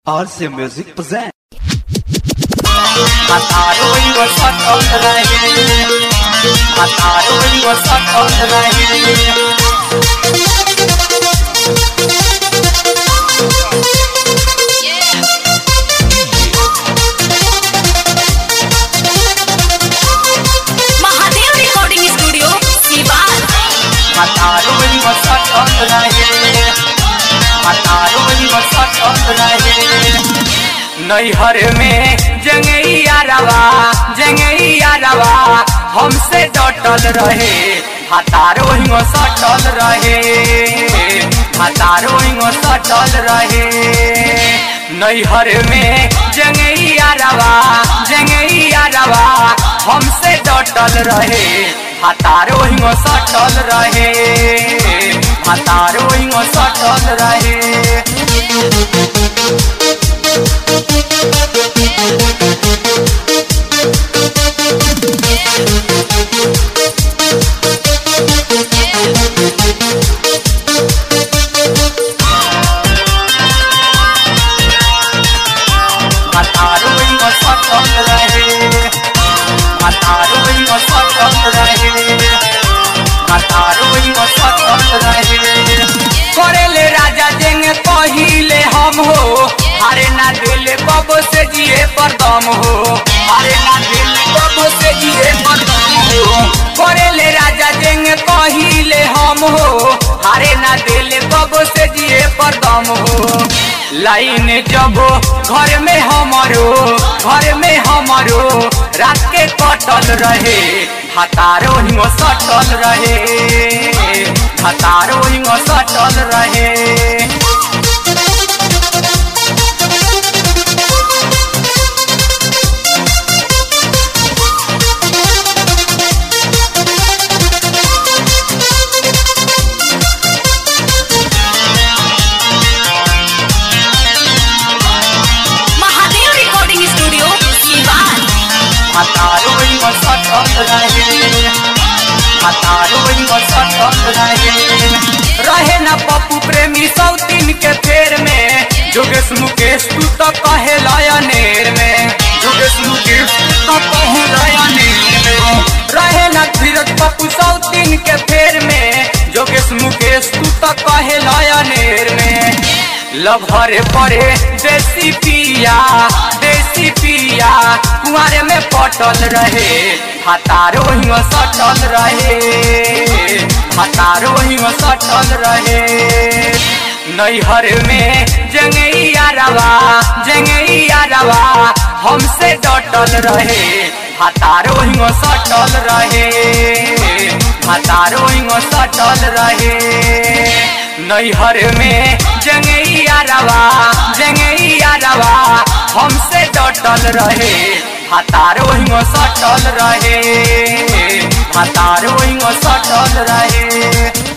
RC Music present. Mataron was hot on the line. Mataron was hot on the line. Mahadev recording studio Siwan Mataron was hot on the line. Mataron was hot on the line. नैहर में जंगैया रवा जंगैया रवा हमसे डटल रहे हतारो हिंगो सटल रहे हतारो हिंगो सटल रहे नैहर में जंगैया रवा जंगैया रवा हमसे डटल रहे हतारो हिंगो सटल रहे हतारो हिंगो सटल रहे हतारो हिंगो सटल रहे हतारो हिंगो सटल रहे हतारो हिंगो सटल रहे करेले राजा जेंग कहिले हम हो हारे ना दिल कब से जिए पर दम हो हारे ना दिल कब से जिए पर दम हो करेले राजा जेंग कहिले हम हो हारे ना दिल कब से जिए पर दम हो लाइन जब घर में हमारो घर में हमारो रात के कटल रहे हतारो हिंगो सटल रहे हतारो हिंगो सटल रहे महादेव रिकॉर्डिंग स्टूडियो सीवान हतारो हिंगो सटल रहे हतारो हिंगो सटल रहे रहे न पप्पू प्रेमी सौतीन के फेर में जोगेश मुकेश तू तो कहे लयनेर में जोगेश मुकेश तू तो कहे लयनेर में रहे न धीरज पप्पू सौतीन के फेर में जोगेश मुकेश तू तो कहे लयनेर में लभरे पड़े देसी पिया देसी पिया कुआरे में पटल रहे हतारो हिंग सटल रहे हतारो हिंग सटल रहे नैहर में जंगैया रवा जंगैया रवा हमसे डटल रहे हतारो हिंग सटल रहे हतारो हिंग सटल रहे नैहर में जंगैया रवा जंगैया रवा हमसे डटल रहे हतारो हिंगो सटल रहे हतारो हिंगो सटल रहे